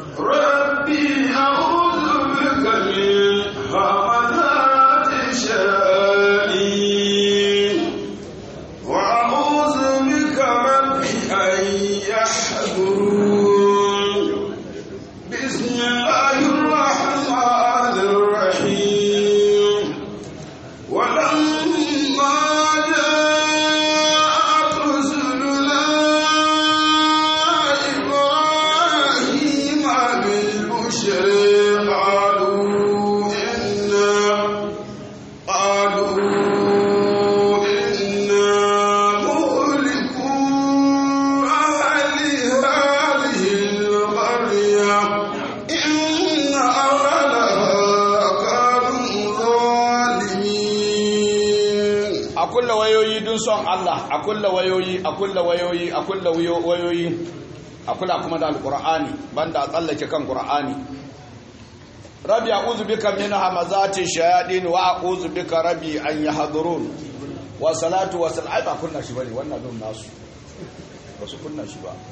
ربي أعوذ بك من همزات الشياطين وأعوذ بك رب أن يحضرون بسم الله الرحمن الرحيم ولما جاءت رسلنا إبراهيم بالبشر قالوا إنا قالوا إنا مهلكو أهل هذه القرية إن أهلها كانوا ظالمين a kulla wayoyi dun son Allah a kulla wayoyi a kulla wayoyi a kulla wayo- wayoyi a kula kuma da alqur'ani banda a tsallake kan qur'ani rabbi a'udhu bika min hamazati shayatin wa a'udhu bika rabbi an yahdurun wa salatu wa salam ai ba kunna shi bane wannan dun nasu ba su kunna shi ba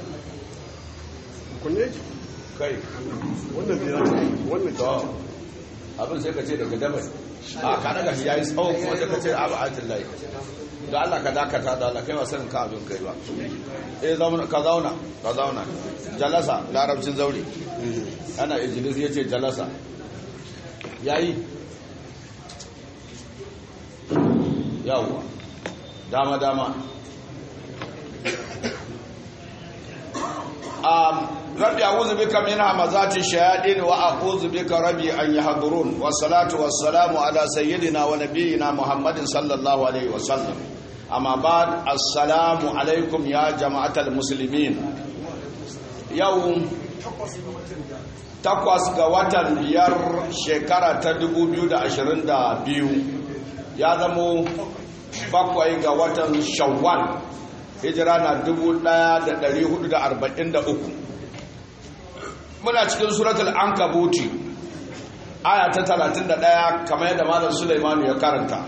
kunne kai wannan biyar wannan to abin sai ka ce daga dabar a ka daga shi yayi tsawo kuma sai ka ce abu atillahi da Allah ka dakata da Allah kai wa sanin ka abin kai ba eh zauna ka zauna ka zauna jalasa larabcin zauri ana ijlis yace jalasa yayi yawa dama dama um rabbi a'udhu bika min hamazati shayatin wa a'udhu bika rabbi an yahdurun wassalatu wassalamu ala sayyidina wa nabiyyina muhammadin sallallahu alaihi wasallam amma ba'd assalamu alaikum ya jama'atal muslimin yau takwas ga watan biyar shekara ta 2022 ya zamo bakwai ga watan shawwal hijira na 1443 muna cikin suratul ankabuti aya ta 31 kamar yadda malam Sulaimanu ya karanta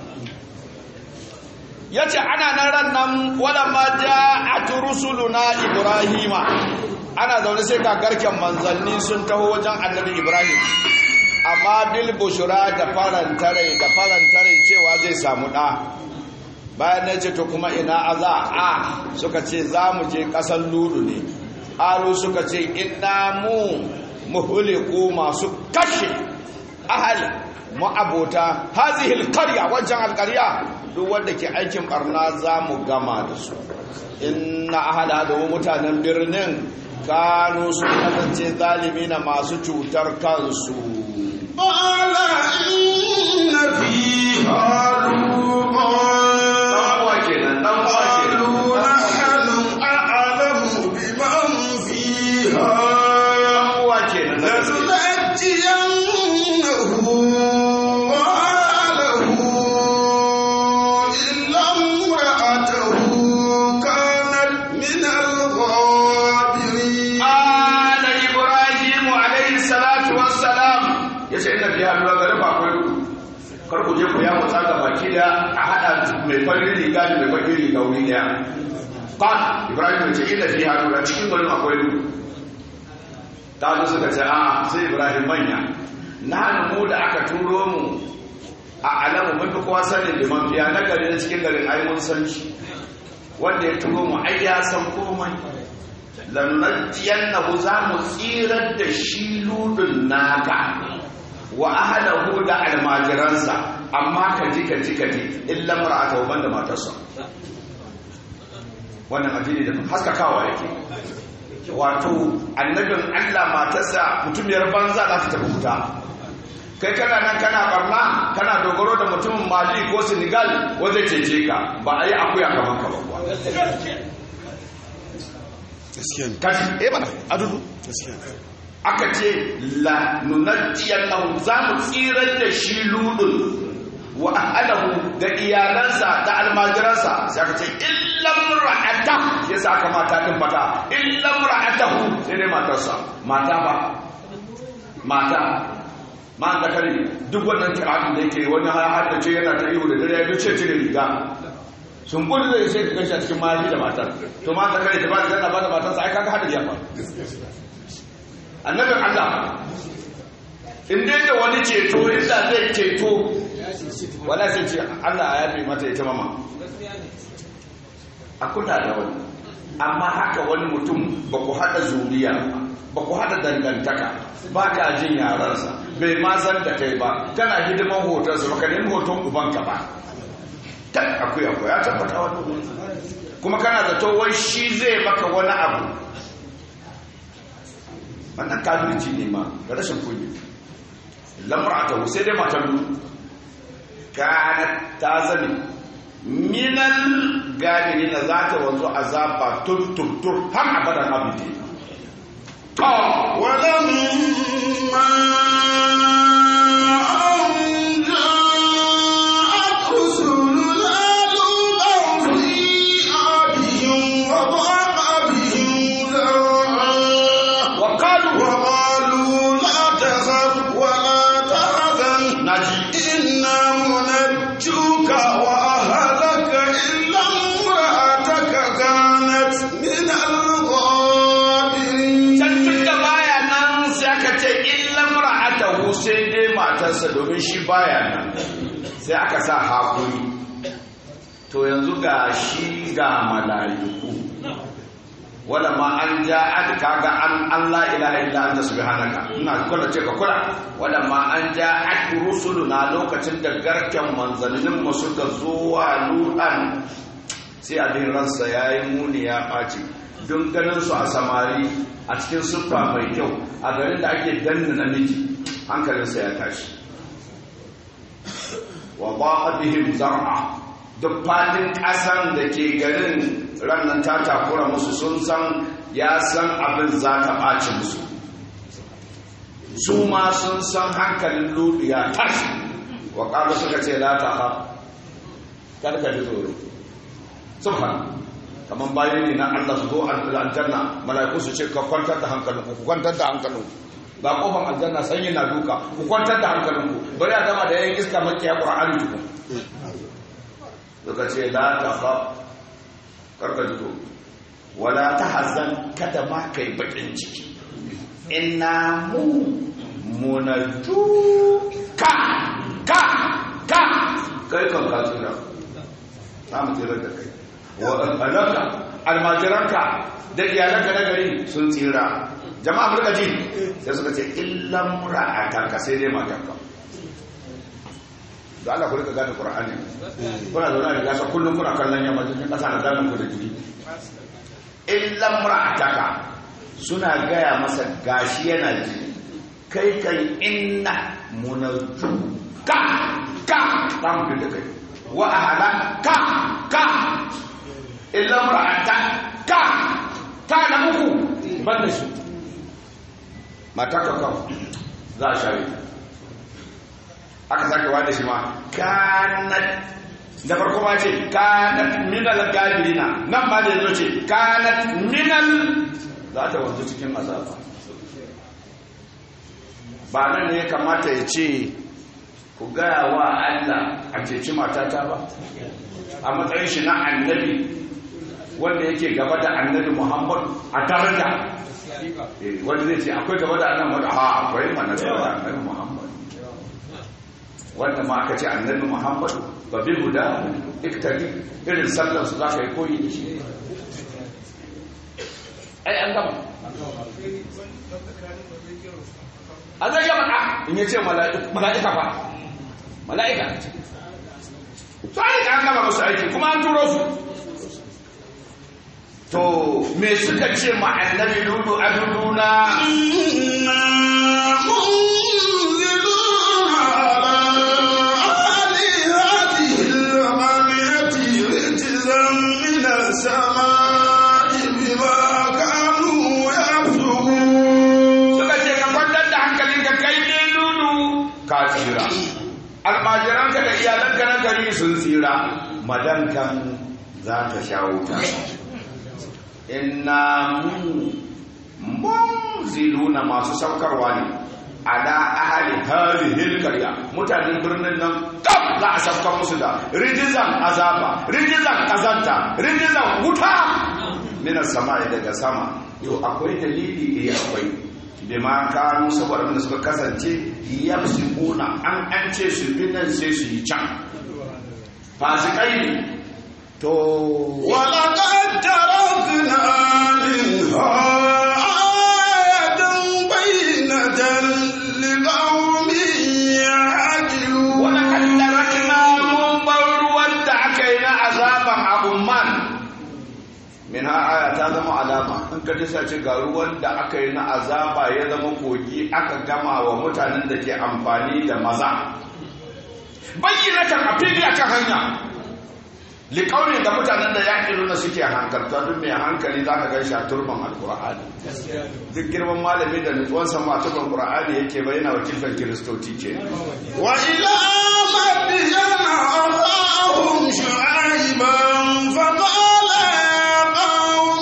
yace ana nan ran nan walamma ja'at rusuluna ibrahima ana zaune sai ga garken manzanni sun taho wajen annabi ibrahim amma bil bushra da farantare da farantare cewa zai samu da bayan na ce to kuma ina aza a suka ce za mu je ƙasar ludu ne aro suka ce ina mu muhuliku masu kashe ahali ma'abota hazihil karya wancan alkarya duk wanda ke aikin barna za mu gama da su inna ahala da mutanen birnin kanu su kasance zalimi na masu cutar kansu قال إن فيها لوطا قالوا نحن أعلم بمن فيها لننجينه وأهله إلا امرأته كانت من الغابرين ala ibrahim alayhi salatu wassalam yace inna fi hadura gare ba akwai duku kar ku je ku ya mutsa ga baki da a hada mai farin riga da mai bakin riga wuri daya qal ibrahim yace inna fi hadura cikin garin akwai duku ta zo suka ce a sai ibrahim manya na mu da aka turo mu a alamu mun fi kowa sanin liman fiya na gari na cikin garin ai mun san shi wanda ya turo mu ai ya san komai lannajiyar za mu tsirar da shi ludun naka wa ahalahu da almajiransa amma ka ji ka ji ka ji illa mar'ata wa banda matarsa wannan addini da haskakawa yake wato annabin Allah matarsa mutumiyar banza za ta tafi wuta kai kana nan kana barna kana dogaro da mutumin mali ko senegal wanda cece ka ba a yi akuya kamar ka ba kuwa gaskiya ne kaji eh bana adudu gaskiya ne aka ce la nunajjiyar lahu za mu tsirar da shi ludun wa ahlahu da iyalansa da almajiransa sai aka ce illam ra'ata sai sa aka mata din fata illam ra'atahu sai dai matarsa mata ba mata ma da kare duk wannan kira'in da yake wani har da ce yana ta ihu da dare ya duce cire riga sun gudu zai sai ka gashi a cikin mahaifi da matar to ma ta kare ta ba da zana ba da matarsa ai kaga hadari ya faru annabin Allah in dai da wani ceto inda zai ceto wala sai ce Allah ya yafe mata ita mama a kula da wani amma haka wani mutum ba ku haɗa zuriya ba ku haɗa dangantaka ba ka jin yaransa bai ma san da kai ba kana hidiman hotonsa ba ka nemi hoton ubanka ba ta akwai akwai ya tabbata wani kuma kana da wai shi zai maka wani abu wannan kafirci ne ma da rashin kunya lamra'ata sai dai matan kanat ta zane minal gadiri na za ta wanzu azaba tur har abadan abidi to ولما أن جاءت رسلنا لوطا سيء بهم وضاق بهم ذرعا وقالوا وقالوا لا تخف ولا تحزن naji إنا منجوك وأهلك إلا امرأتك كانت من الغابرين can tun da baya nan sai aka ce illan ra'atahu sai dai matarsa domin shi baya nan sai aka sa hakuri to yanzu ga shi ga mala'iku wala ma an ja aka kaga an Allah ilaha illa anta subhanaka ina kula ce ka kula wala ma an ja aka rusuluna lokacin da garken manzannin mu suka zo wa lutan sai abin ransa yayi muni ya ɓaci don ganin su a samari a cikin siffa mai kyau a garin da ake danna namiji hankalinsa ya tashi wa ba'a bihim zar'a duk fadin ƙasan da ke garin rannan ta takura musu sun san ya san abin za ta ɓaci musu su ma sun san hankalin ludu ya tashi wa ƙalu suka ce la ta ha karka ji tsoro subhan kamar bayan ne na Allah su zo aljanna mala'iku su ce ka kwantar da hankalinku ku kwantar da hankalinku ga kofar aljanna sanyi na duka ku kwantar da hankalinku bari a gama da yayin iska makiya qur'ani tukun suka ce la ta fa karka ji tsoro wala ta hazan kada ma kai bakin ciki inna mu munaju ka ka ka kai kan ka tsira za mu tsira da kai wa alaka almajiranka da iyalanka na gari sun tsira jama'a mulka ji sai suka ce illan ra'atanka sai dai matanka da Allah ku rika gane Qur'ani kuna zauna da gasa kullum kuna kallon yamma cikin kasa na zanen ku da jiri illan ra'ataka suna gaya masa gashi yana ji kai kan inna munaju ka ka za mu da kai wa ahala ka ka illan ra'ata ka ta da uku ban da su mata ka kawo za a share aka sake wada shi ma kanat da farko ma ce kanat minal gabirina nan ma da yazo ce kanat minal za ta wanzu cikin azaba ba nan ne ya kamata ya ce ku gaya wa Allah a ceci matata ba a matsayin shi na annabi wanda yake gaba da annabi Muhammad a daraja wanda zai ce akwai gaba da annabi Muhammad a akwai mana gaba da annabi Muhammad wanda ma aka ce annabi Muhammad ba bi guda iktari irin sallar su za ka yi koyi da shi ai an gama a zai gama a in ya ce mala'ika fa mala'ika su aika an gama musu aiki kuma an turo su to me suka ce ma annabi dudu a duduna suka ce ka kwantar da hankalin ka kai ne dudu ka tsira almajiranka da iyalanka na gari sun tsira madankan za ta sha wuta inna mu munziluna masu saukarwa ne ala ahli hadhihi alqarya mutanen birnin nan kaf za a saukar musu da rijizan azaba rijizan kazanta rijizan wuta minas sama'i daga sama to akwai dalili eh akwai bima kanu saboda wanda suka kasance yafsikuna an an ce su bi nan sai su yi can fasikai ne to ولقد تركنا منها آية بينة لقوم يعقلون wani kaddarakna mun bar ruwan da aka yi na azaban abumman min ha aya ta zama alama in ka disa ce ga ruwan da aka yi na azaba ya zama kogi aka gama wa mutanen da ke amfani da maza bayyana ta a fili a kan hanya liƙaunin da mutanen da yaƙi nuna suke hankalta duk mai hankali za ka gan shi a turban alƙur'ani duk girman malami da nutsuwansa ma turban ƙur'ani yake bayyana wakiltar kiristoci ce وإلى مدين أخاهم شعيبا فقال يا قوم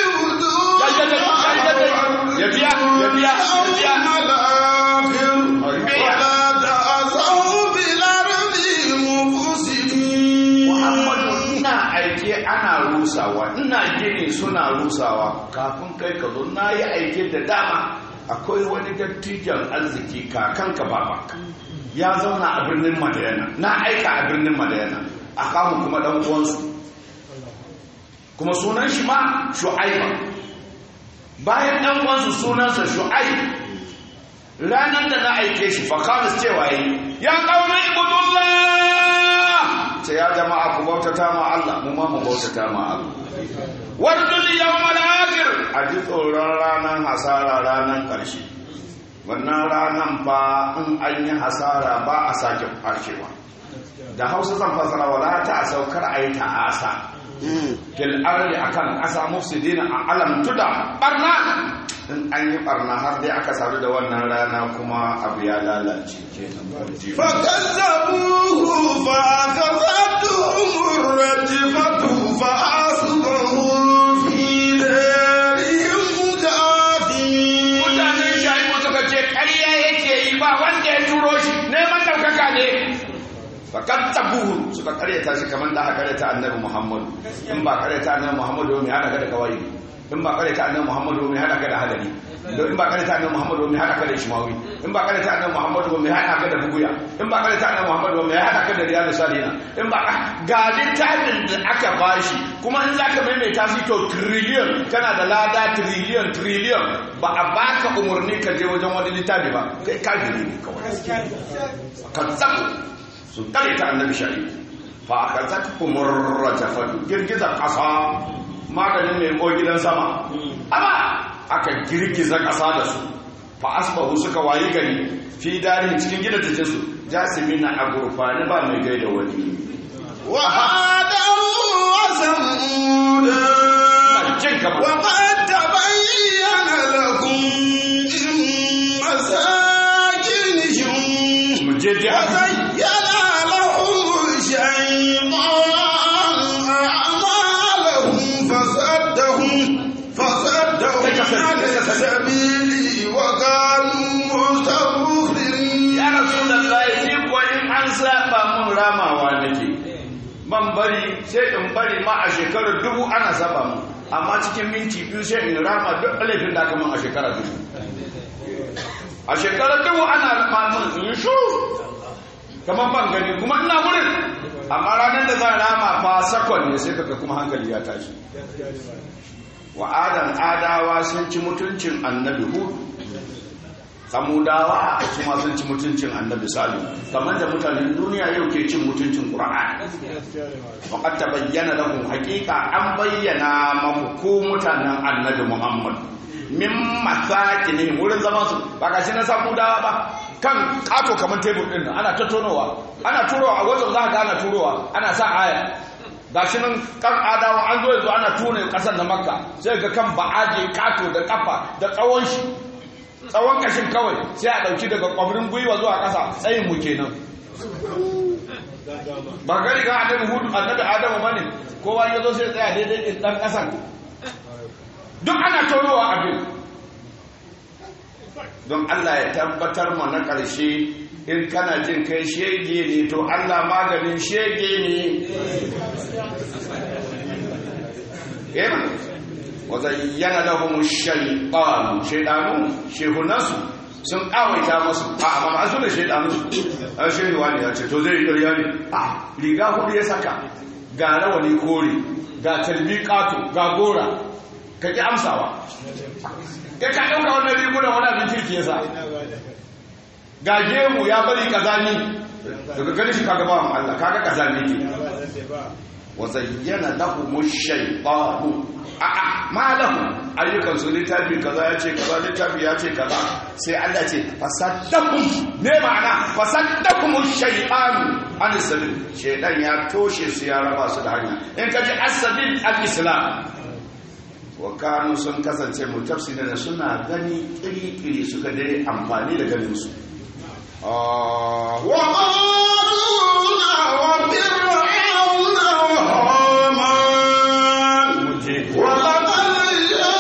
اعبدوا ya biya ya biya ya biya اليوم الآخر ولا تعثوا في الأرض مفسدين Muhammadu ina aike ana rusawa ina gini suna rusawa kafin kai ka zo na yi aike da dama akwai wani dattijan arziki kakanka babanka ya zauna a birnin madayana na aika a birnin madayana a kamun kuma dan uwansu kuma sunan shi ma shu'aiba bayan dan uwansu sunansa shu'aib ranar da na aike shi fakalis cewa yi ya kauna ibudullah ce ya jama'a ku bautata ma Allah mu ma mu bautata ma Allah wardul yawmal akhir a ji tsoron ranar hasara ranar ƙarshe wannan ranar fa in an yi hasara ba a sake farkewa da hausa zan fasara wala ta saukar a yi ta'asa fil arli akan ƙasa mufsidina a alam tuda barna in an yi barna har dai aka sadu da wannan rana kuma abu ya lalace kenan فكذبوه فأخذتهم الرجفة فأصبحوا في دارهم جاثمين mutanen shaibu suka ce ƙarya yake yi ba wanda ya turo shi neman ɗaukaka ne fakat tabuhu suka karyata shi kamar da aka karyata annabi muhammadu in ba karyata annabi muhammadu mai hada ka da kawai in ba karyata annabi muhammadu mai hada ka da hadari in ba karyata annabi muhammadu mai hada ka da ishmawi in ba karyata annabi muhammadu mai hada ka da buguya in ba karyata annabi muhammadu mai hada ka da riyadu salihina in ba ga littafin da aka bashi kuma in zaka maimaita shi to trillion kana da lada trillion trillion ba a baka umarni ka je wajen wani littafi ba kai kafiri ne kawai kazzabu su kare ta annabi shari fa aka zaka kumurra jafatu girgiza kasa maganin mai ko gidan sama amma aka girgiza kasa da su fa asbahu suka wayi gari fi darin cikin gidajen su jasimina a gurfani ba mai gaida wani وعادا وثمودا jin kama وقد تبين لكم من مساكنهم mu je je وزين لهم الشيطان أعمالهم فصدهم فصدهم عن السبيل وكانوا مستبصرين ya rasulullahi ni ko in an saba mun ramawa nake ban bari sai in bari ma a shekarar dubu ana saba mun amma cikin minti biyu sai in rama duk laifin da aka mun a shekarar dubu a shekarar dubu ana rama mun in yi shuru kamar ban gani kuma ina wurin amma ranar da zan rama fa sakon ne sai kaga kuma hankali ya tashi wa adan adawa sun ci mutuncin annabi hudu samudawa su ma sun ci mutuncin annabi salim kamar da mutanen duniya yau ke cin mutuncin qur'ani faqad tabayyana lahum haqiqa an bayyana maku ko mutanen annabi muhammad min masakini wurin zaman su ba ga shi na samudawa ba kan kato kamar tebur din nan ana tattonowa ana turowa a wajen za ka ga ana turowa ana sa aya gashi nan kan adawa an zo yanzu ana tone kasar na makka sai ga kan ba'aje kato da kafa da tsawon shi tsawon kashin kawai sai a ɗauki daga kwamrin gwiwa zuwa ƙasa tsayin mu kenan ba gari ga annabi hudu annabi adamu bane kowa ya zo sai tsaya daidai din dan ƙasan duk ana tonowa abin don Allah ya tabbatar mu na ƙarshe in kana jin kai shege ne to Allah maganin shege ne eh wa zayyana lahum ash-shaytan shaytanu shehunansu sun kawaita musu a amma ba su da shaytanu a shehu wani ya ce to zai ƙarya ne a riga hudu ya saka ga rawani kore ga talbi ƙato ga gora ka ki amsawa kai ka ɗauka wannan rigunan wani abin kirki ya sa ga gemu ya bari kazani daga gani shi kaga bawan Allah kaga kazani ne wa zayyana lahum ash-shaytanu a a ma lahum ayyukan su littafi kaza ya ce kaza littafi ya ce kaza sai Allah ce fasaddakum ne ma'ana fasaddakum ash-shaytanu an sabil shaytan ya toshe su ya raba su da hanya in ka ji as-sabil al-islam wa kanu sun kasance mutafsirina suna gani kiri-kiri suka dai amfani da ganin su وقارون وفرعون وهامان ولقد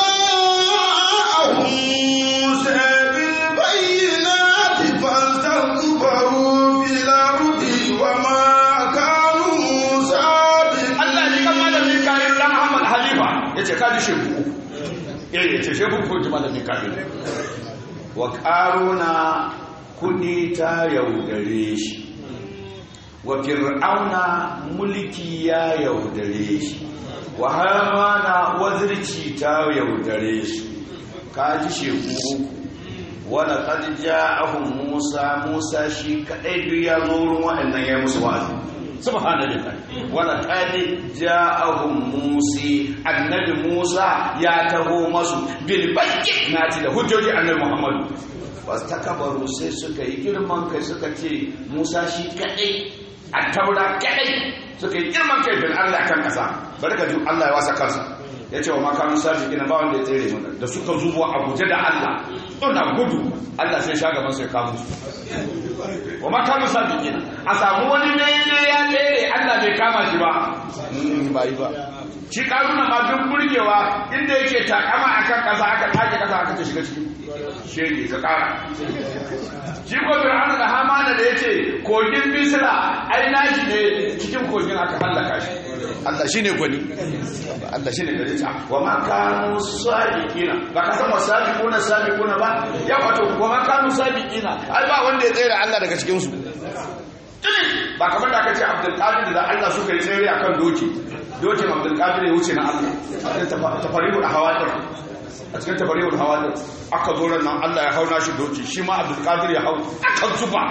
جاءهم موسى بالبينات فاستكبروا في الأرض وما كانوا سابقين Allah ji kan malamin kayan dan Ahmad Halifa ya ce kaji shehu eh ya ce shehu ko ji malamin kayan wa qaruna kudi ta yaudare shi wa fir'auna mulki ya yaudare shi wa hamana wazirci ta yaudare shi kaji shehu uku wala qad ja'ahum Musa Musa shi kadai duk ya zo wurin waɗannan ya musu wa'azi subhanallah wala qad ja'ahum Musa annabi Musa ya taho masu bil bayyinati da hujjoji annabi Muhammad takabaru sai suka yi girman kai suka ce Musa shi kadai a taura kadai suka yi girman kai bin Allah kan kasa bari ka ji Allah ya wasa kansa ya ce wa makamun sabi gina ba wanda ya tsere mana da suka zubo a guje da Allah suna gudu Allah sai sha gaban sai kamun su wa makamun sabi gina a samu wani ne ya tsere Allah bai kama shi ba ba yi ba shi karuna ma duk burgewa inda yake takama akan kasa aka take kasa aka ta shiga ciki shege ka kara shi ko fir'auna da hamana da yace kogin bisra ai nashi ne cikin kogin aka hallaka shi Allah shine gwani Allah shine gari ta wa ma kanu sabiqina ba ka san wasabiquna sabiquna ba ya wato wa ma kanu sabiqina ai ba wanda ya tsere Allah daga cikin su ba kamar da aka ce Abdul Qadir da Allah suka yi tsere akan doki dokin Abdul Qadir ya wuce na Allah tafarihul hawadir a cikin tabarewar hawa da aka zo nan Allah ya hauna shi doki shi ma Abdul Qadir ya hau aka zuba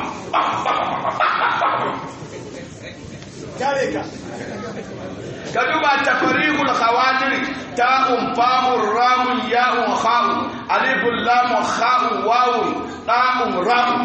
ka duba tafarihul hawadir ta'un famur ramun ya'un kha'un alifun lamun kha'un wawun ta'un ramun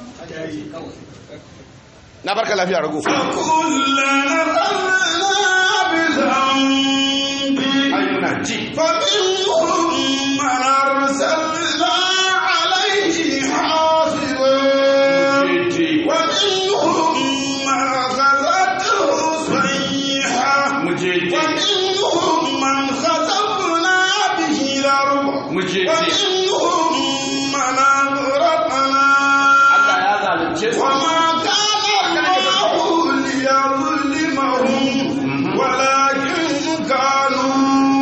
na barka lafiya rago فكلنا أخذنا بذنبه ayyuna ji فمنهم من أرسلنا عليه حاصبا ji ومنهم من أخذته صيحة muje ji ومنهم من خسفنا به الأرض muje ji ومنهم من أغرقنا Allah ya zalunce su وما كان الله ليظلمهم ولكن كانوا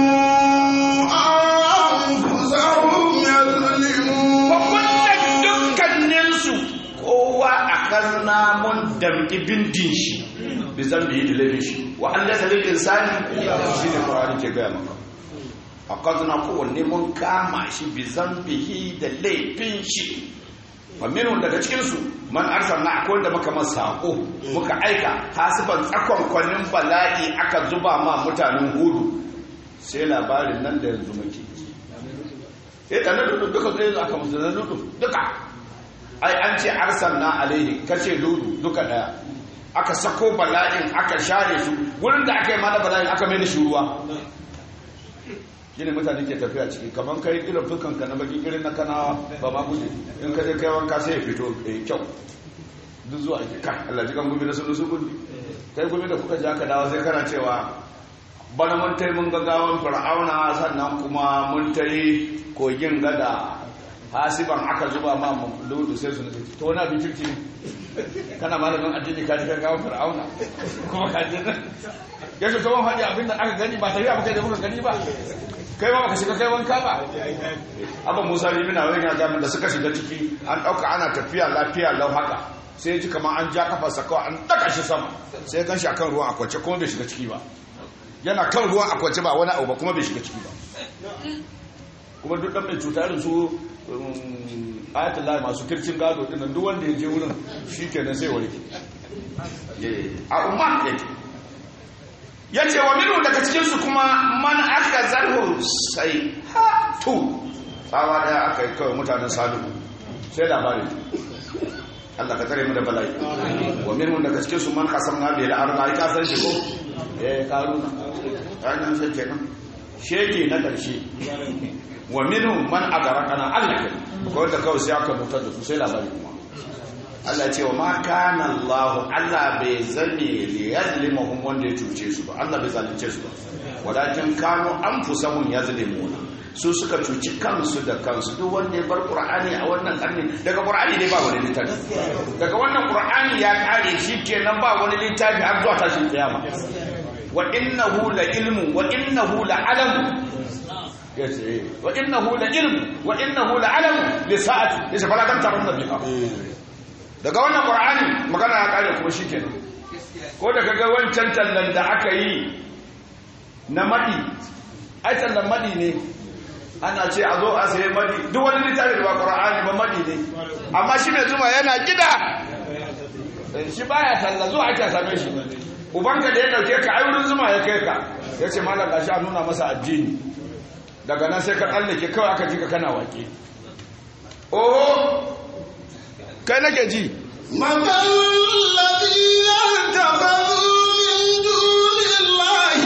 أنفسهم يظلمون wannan dukkaninsu kowa a karna mun damki bindin shi bi zan biyi da laifin shi wa an lasa lil insani shi ne qur'ani ke gaya maka a karna kowanne mun kama shi bi zan bihi da laifin shi faminun daga cikinsu man arsalna akwai wanda muka masa sako muka aika hasiban tsakon kwanin bala'i aka zuba ma mutanen hudu sai labarin nan da yanzu muke eh da ludu duka zai zo aka musu da ludu duka ai an ce arsalna alaihi kace ludu duka daya aka sako bala'in aka share su wurin da aka yi mana bala'in aka mai da shi ruwa shine mutane ke tafiya ciki kamar kai irin fukanka na baki irin na kanawa ba ma guje in ka je kai wanka sai ya fito da kyau duk zuwa ake kan Allah ji kan gumi na sunu su gundi kai gumi da kuka ji aka dawo sai kana cewa bana mun tai mun ga gawan fir'auna sannan kuma mun tai kogin gada hasiban aka zuba ma ludu sai su nufi to wani abin kirki kana malamin addini ka ji kan gawan fir'auna kuma ka ji nan ya ce to wani faɗi abin da aka gani ba tafiya ba kai da muka gani ba kai ba baka shiga kai wanka ba abin musa limina wani yana jami'in da suka shiga ciki an ɗauka ana tafiya lafiya lau haka sai ya ji kamar an ja kafarsa kawai an ɗaga shi sama sai ya gan shi a kan ruwan akwance kuma bai shiga ciki ba yana kan ruwan akwance ba wani abu ba kuma bai shiga ciki ba kuma duk ɗan mai cuta irin su ayatun lai masu kircin gado ɗin duk wanda ya je wurin shi kenan sai warke a umar yake ya ce wa minu daga cikinsu kuma man aka zarhu sai hatu tsawa daya aka yi kawai mutanen salihu sai labari Allah ka tare mu da bala'i wa minu daga cikinsu man kasam na bai da arna ya kasar shi ko eh karu ainihin sai kenan shege na ƙarshe wa minu man agara kana Allah ke ko da kawai sai aka mutar da su sai labari kuma Allah ce wa ma kana Allah Allah bai zame li yazlimuhum wanda ya cuce su ba Allah bai zalunce su ba walakin kanu anfusahum yazlimuna su suka cuci kansu da kansu duk wanda ya bar Qur'ani a wannan karni daga Qur'ani dai ba wani littafi daga wannan Qur'ani ya kare shi kenan ba wani littafi har zuwa tashin kiyama wa innahu la ilmu wa innahu la alam yace wa innahu la ilmu wa innahu la alam li sa'ati yace fala kan tarunna biha daga wannan qur'ani magana ya kare kuma shikenan ko da kaga wancan tallan da aka yi na madi ai tallan madi ne ana ce a zo a sayi madi duk wani littafi da ba qur'ani ba madi ne amma shi mai zuma yana gida shi baya talla zuwa ake same shi ubanka da ya dauke ka ai wurin zuma ya kai ka ya ce malam gashi a nuna masa addini daga nan sai ka tsallake kawai aka ji ka kana wake oho kai nake ji مثل الذين اتخذوا من دون الله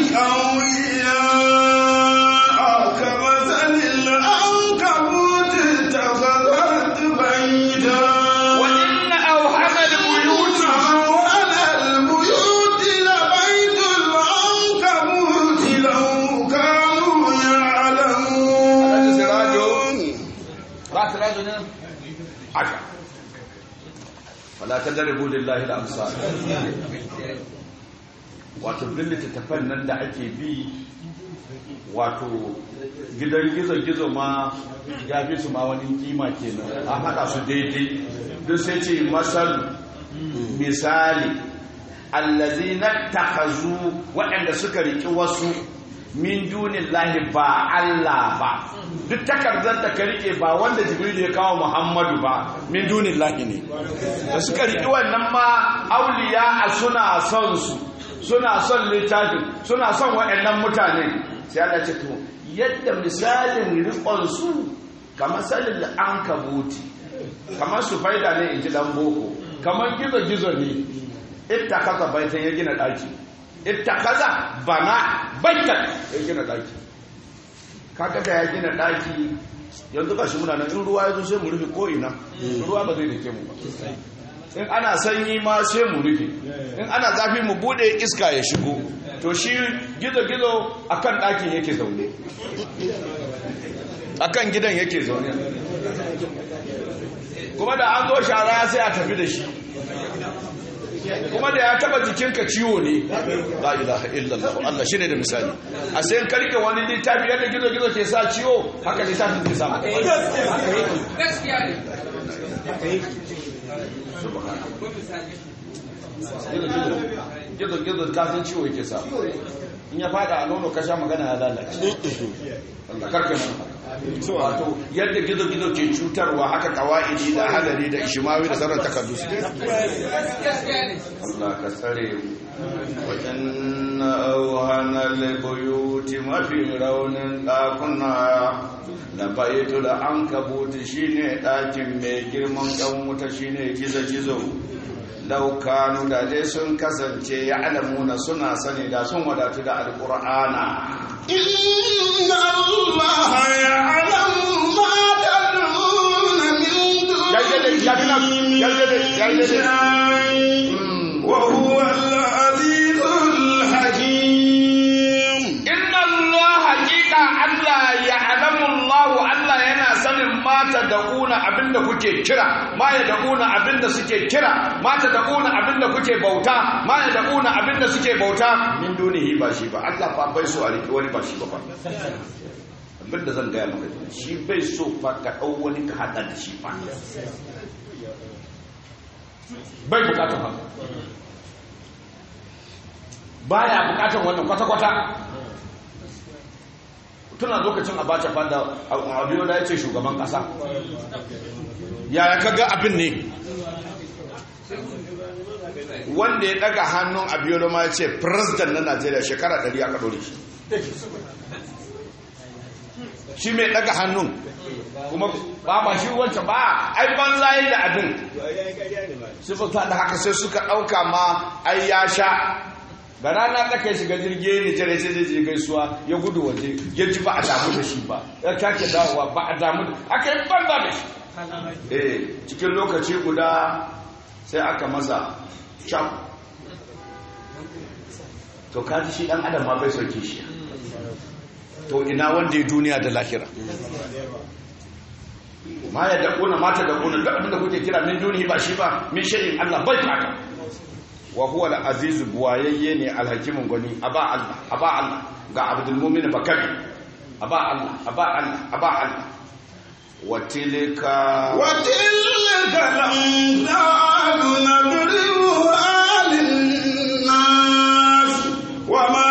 أولياء كمثل العنكبوت اتخذت بيتا وإن أوهن البيوت وأول البيوت لبيت العنكبوت لو كانوا Alhaji Sirajo. يعلمون ba ta rajo ne haka fala ta daribu lillahi al-amsal wato duk littattafan nan da ake bi wato gidan gizo-gizo ma ya fi su ma wani kima kenan an haɗa su daidai duk sai ce masal misali allazi na takazu waɗanda suka riki wasu min dunin lahi ba Allah ba duk takardar da ka rike ba wanda jibril ya kawo muhammadu ba min dunin lahi ne da suka riki wannan ma auliya a suna son su suna son littafin suna son waɗannan mutane sai Allah ce to yadda misalin riƙon su kamar salin an kabuti kamar su faida ne in ji dan boko kamar gizo-gizo ne ita kaza baitan ya gina ɗaki ita kaza bana baitan ya gina ɗaki kaga da ya gina ɗaki yanzu ka shi muna nan in ruwa ya zo sai mu rufe ko'ina ruwa ba zai dake mu ba in ana sanyi ma sai mu rufe in ana zafi mu bude iska ya shigo to shi gizo-gizo akan ɗakin yake zaune akan gidan yake zaune kuma da an zo shara sai a tafi da shi kuma da ya taba jikinka ciwo ne la ilaha illallah Allah shine da misali a sai ka rike wani littafi yadda gizo-gizo ke sa ciwo haka littafin ke sa maka gaskiya ne gizo-gizo kasan ciwo yake sa in ya fada a nono kasha magana ya lalace Allah karka mana wato yadda gizo-gizo ke cutarwa haka kawa'idi da hadari da ishimawi da sauran takardu su gaskiya ne Allah ka tsare wajen auhana libuyuti mafi raunin ɗakuna da baitu da an kabuti shine ɗakin mai girman ɗan wuta shine gizo-gizo laukanu da dai sun kasance ya alamuna suna sani da sun wadatu da alƙur'ana إن الله يعلم ما تدعون من يا جدي، يا بنا، يا جدي، يا جدي. شيء وهو العزيز الحكيم inna Allah hakika Allah ya alamu Allah Allah yana sanin mata da una abinda kuke kira ma ya da una abinda suke kira mata da una abinda kuke bauta ma ya da una abinda suke bauta min dunihi ba shi ba Allah fa bai so a riki wani ba shi ba fa bin da zan gaya maka shi bai so fa ka ɗau wani ka haɗa da shi fa bai bukatar haka baya bukatar wannan kwata-kwata tuna lokacin abacha fanda abiyo da ya ce shugaban kasa yaya kaga abin ne wanda ya daga hannun abiyo ma ya ce president na najeriya shekara 100 aka dore shi shi mai daga hannun kuma ba ba shi wancan ba ai banza yi da abin su fita da haka sai suka dauka ma ai ya sha da rana ta kai shiga jirgi ne jere sai zai je gaisuwa ya gudu waje ya ji ba a damu da shi ba ya take dawowa ba a damu da aka yi banza da shi eh cikin lokaci guda sai aka masa can to kaji shi dan adam ma bai sauke shi to ina wanda ya duniya da lahira ma ya dakuna mata dakuna duk abinda kuke kira min duniya ba shi ba min shay'in Allah bai fata wa huwa al-aziz buwayayye ne al-hakimun gani aba Allah aba Allah ga abdul mu'min bakari aba Allah aba Allah aba Allah wa tilka wa tilka lamdalu nadribuha lin-nas wa ma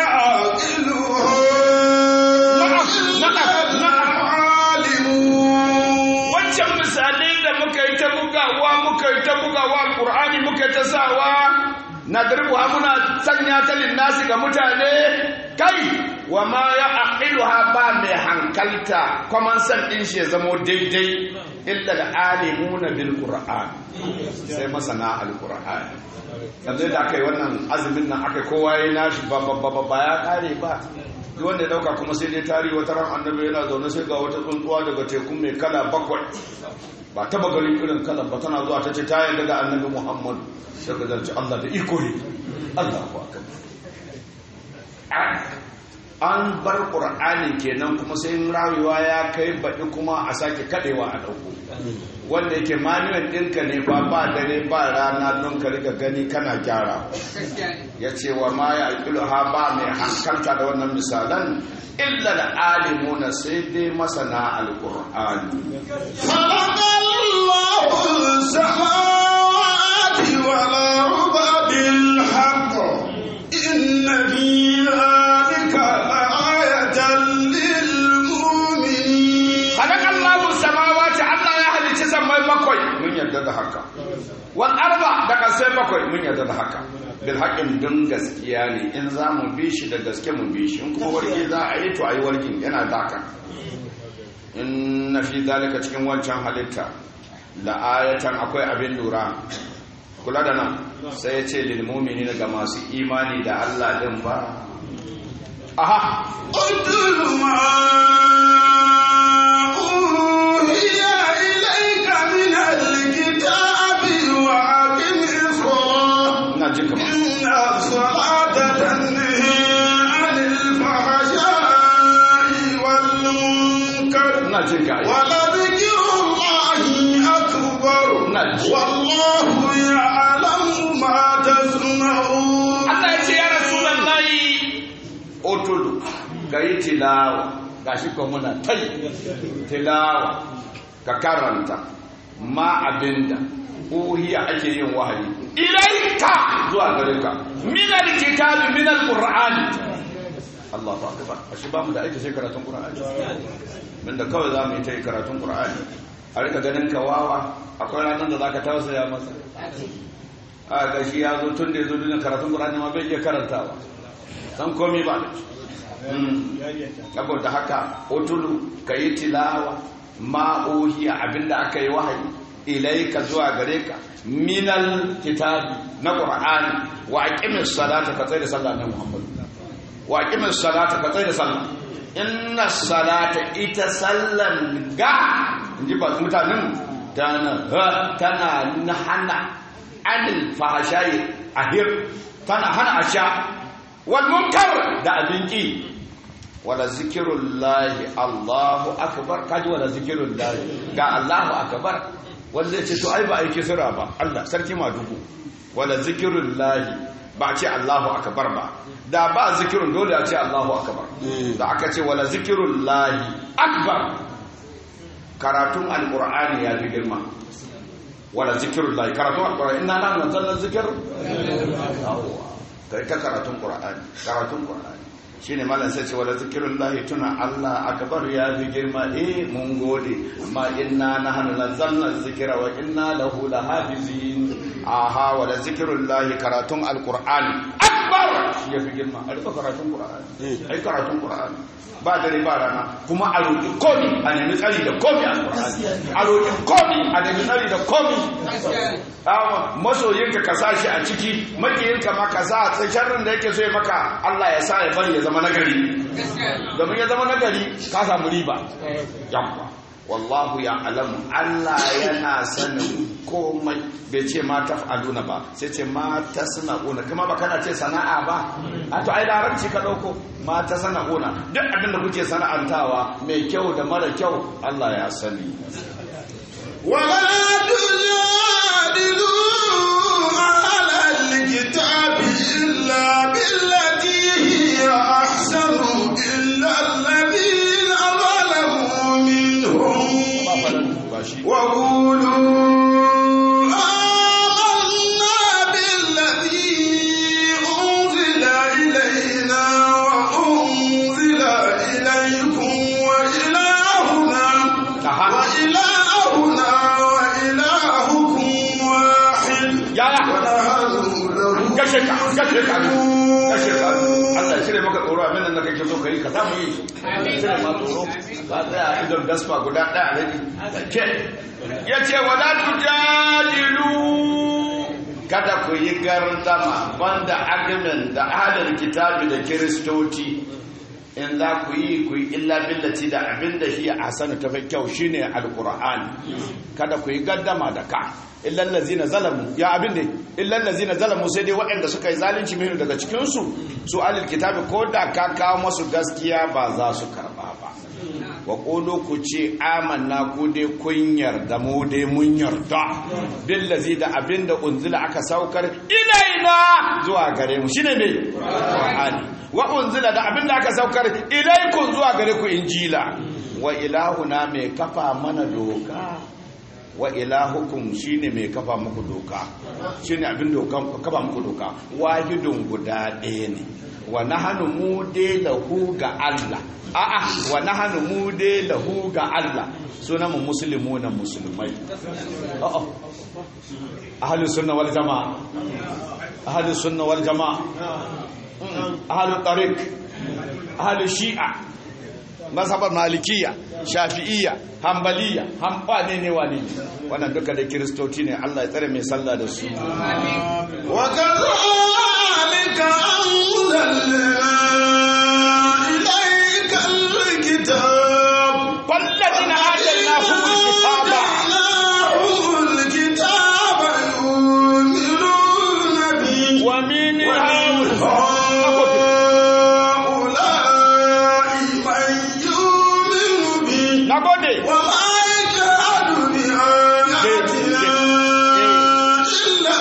wancan misalai da muka yi ta bugawa muka yi ta bugawa alkur'ani muka ta sawa na dirbuwa muna sanya ta linnasi ga mutane kai wa ma ya aqiluha ba mai hankalta kwaman san din shi ya zamo daidai illa da alimuna bil qur'an sai masana alqur'an yanzu da aka yi wannan azumin nan aka kowa ya nashi ba ba ba ba ya kare ba duk wanda ya dauka kuma sai dai tari wata ran annabi yana zaune sai ga wata tsuntsuwa daga teku mai kala bakwai ba taba ganin irin kalan ba tana zuwa ta ce ta yarda ga annabi muhammad sai ka zarci allah da iko ne allah ku aka an bar ƙur'ani kenan kuma sai rayuwa ya kai baɗi kuma a sake kaɗewa a ɗauko wanda yake manuwan ɗinka ne ba ba dare ba rana don ka riga gani kana gyara ya ce wa ma ya alƙilu ha ba mai hankalta da wannan misalan illa da alimuna sai dai masana alƙur'ani والأرض بالحق إن في ذلك لآية للمؤمنين خلق الله السماوات الله يا هل تسمى بكوي من يدد haka wal arba da kasai bakwai mun yarda da haka bil haqqin dun gaskiya ne in za mu bi shi da gaske mu bi shi in kuma warki za a yi to ayi warkin yana daka inna fi zalika cikin wancan halitta la ayatan akwai abin lura kula da nan sai ya ce lil mu'minina ga masu imani da Allah din ba aha اتل ما أوحي إليك من الكتاب وأقم الصلاة ina jin kamar إن الصلاة تنهي عن الفحشاء والمنكر ina jin ka ai. ولذكر الله أكبر نعم. والله يعلم ما تصنعون Allah ya ce ya Rasulullahi otulu ka yi tilawa gashi ko muna tai tilawa ka karanta ma abinda uhiya ake yin wahayi ilaika zuwa gare ka min alkitabi min alqur'ani Allahu akbar ashe ba mu da aiki sai karatun qur'ani min da kawai zamu yi ta karatun qur'ani a rika ganin ka wawa akwai ranar da zaka tausaya masa a ga shi ya zo tun da ya zo duniya karatun ƙur'ani ma bai iya karantawa san komi ba da saboda haka otulu ka yi tilawa ma'ohiya abinda aka yi wahayi ilaika zuwa gare ka minal kitabi na ƙur'ani wa aqimis salata ka tsaye da sallah na muhammadu wa aqimis salata ka tsaye da sallah inna salata ita sallan ga inji ba mutanen tana tana hana anil fahashayi ahir tana hana asha wal munkar da abinki wala zikirullahi Allahu akbar kaji wala zikirullahi ga Allahu akbar wanda ce to ai ba aiki sura ba Allah sarki madugu wala zikirullahi ba a ce Allahu akbar ba da ba zikirin dole a ce Allahu akbar da aka ce wala zikirun lahi akbar karatun alqur'ani ya fi girma wala zikirun lahi karatun alqur'ani inna nahnu nazzalna zikr kai ta karatun qur'ani karatun qur'ani shine malam sai ce wala zikirun lahi tuna Allah akbar ya fi girma eh mun gode amma inna nahnu nazzalna zikra wa inna lahu lahafizin aha wala zikirun lahi karatun alqur'ani akbar shi ya fi girma a rufe karatun qur'ani ai karatun qur'ani ba dare ba rana kuma a roƙi komi a nemi tsari da komi a qur'ani a roƙi komi a nemi tsari da komi Awa, masoyinka ka sa shi a ciki makiyinka ma ka sa a sharrin da yake so ya maka Allah ya sa ya bari ya zama nagari domin ya zama nagari ka samu riba yamma wallahu ya alamu Allah yana sanin komai bai ce ma taf'aluna ba sai ce ma tasna'una kuma ba kana ce sana'a ba a to ai larabci ka dauko ma tasna'una duk abin da kuke sana'antawa mai kyau da mara kyau Allah ya sani ولا تجادلوا أهل الكتاب إلا بالتي هي أحسن إلا الذين ظلموا منهم ba shi وقولوا آمنا بالذي أنزل إلينا وأنزل إليكم وإلهنا Aha. وإلهنا وإلهكم واحد yaya ونحن له gashe ka gashe ka gashe ka Allah ya cire maka tsoro abin nan da kake so kai ka samu yi cire ma tsoro ka tsaya a idon gaspa guda ɗaya a rage ke ya ce wala tujadilu kada ku yi gardama banda argument da ahalar kitabi da kiristoci in za ku yi ku yi illa billati da abin da shi a hasanu ta fi kyau shine alqur'ani kada ku yi gaddama da ka illal ladzina zalamu ya abin da illal ladzina zalamu sai dai waɗanda suka yi zalunci minu daga cikin su su alil kitabi ko da ka kawo masu gaskiya ba za su karba ba wa qulu ku ce amanna ku dai kun yarda mu dai mun yarda billazi da abin da unzila aka saukar ilaina zuwa gare mu shine me qur'ani wa unzila da abin da aka saukar ilaikum zuwa gare ku injila wa ilahuna mai kafa mana doka wa ilahukum shine mai kafa muku doka shine abin dokan kafa muku doka wahidun guda ɗaya ne wa nahnu mu dai lahu ga Allah a'a wa nahnu mu dai lahu ga Allah sunan mu muslimuna musulmai a'a ahlus sunna wal jamaa ahlus sunna wal jamaa ahlul tariq ahlus shi'a mazhabar malikiya shafi'iyya hambaliya hambane ne wani wannan duka da kiristoci ne Allah ya tsare mai sallah da su وكذلك أنزلنا إليك الكتاب والذين آتيناهم الكتاب آتيناهم الكتاب يؤمنون به ومن هؤلاء من يؤمن به nagode وما يجحد بآياتنا إلا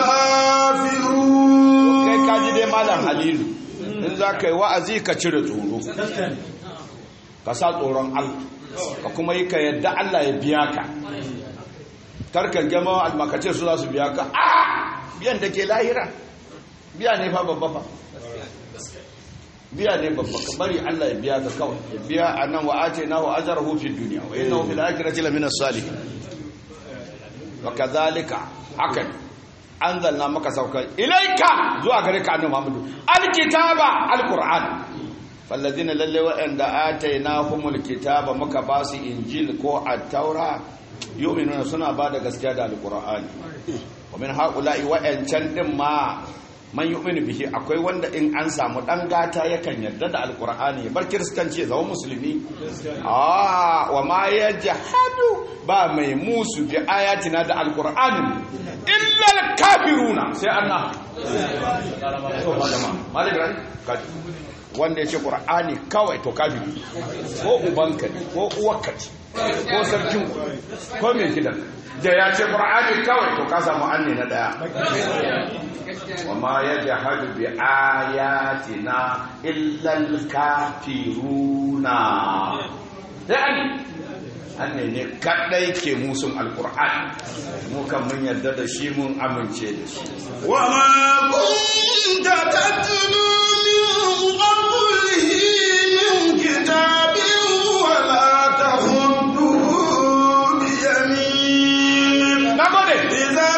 الكافرون kai kaji dai malam halilu in za ka yi wa'azi ka cire tsoro ka sa tsoron Allah ka kuma yi ka yadda Allah ya biya ka karkar gama almakace su za su biya ka a biyan da ke lahira biya ne fa babba fa biya ne babba ka bari Allah ya biya ka kawai ya biya a nan wa ate na wa ajar hufin duniya wa yin na hufin akirati lamina salihin wa kazalika haka ne an zanna maka saukar ilaika zuwa gare ka annabi Muhammadu alkitaba alquran fallazina lalle wa'anda atainahumul kitaba muka ba su injil ko at-taura yu'minuna suna ba da gaskiya da alqur'ani wa min haula'i wa'ancan din ma man yu'minu bihi akwai wanda in an samu dan gata yakan yarda da alqur'ani ya bar kiristanci ya zama musulmi ah wa ma yajhadu ba mai musu bi ayatina da alqur'ani illa alkafiruna sai Allah to malama malama kaji wanda ya ce ƙur'ani kawai to kafiri ko ubanka ne ko uwarka ce ko sarkin ko mai gidan da ya ce ƙur'ani kawai to ka samu anne na ɗaya wa ma ya jahadu bi ayatina illal kafiruna sai an anne ne kadai ke musun alƙur'ani mu kan mun yarda da shi mun amince da shi وما كنت تتلو من قبله من كتاب ولا تخطه بيمين na gode إذا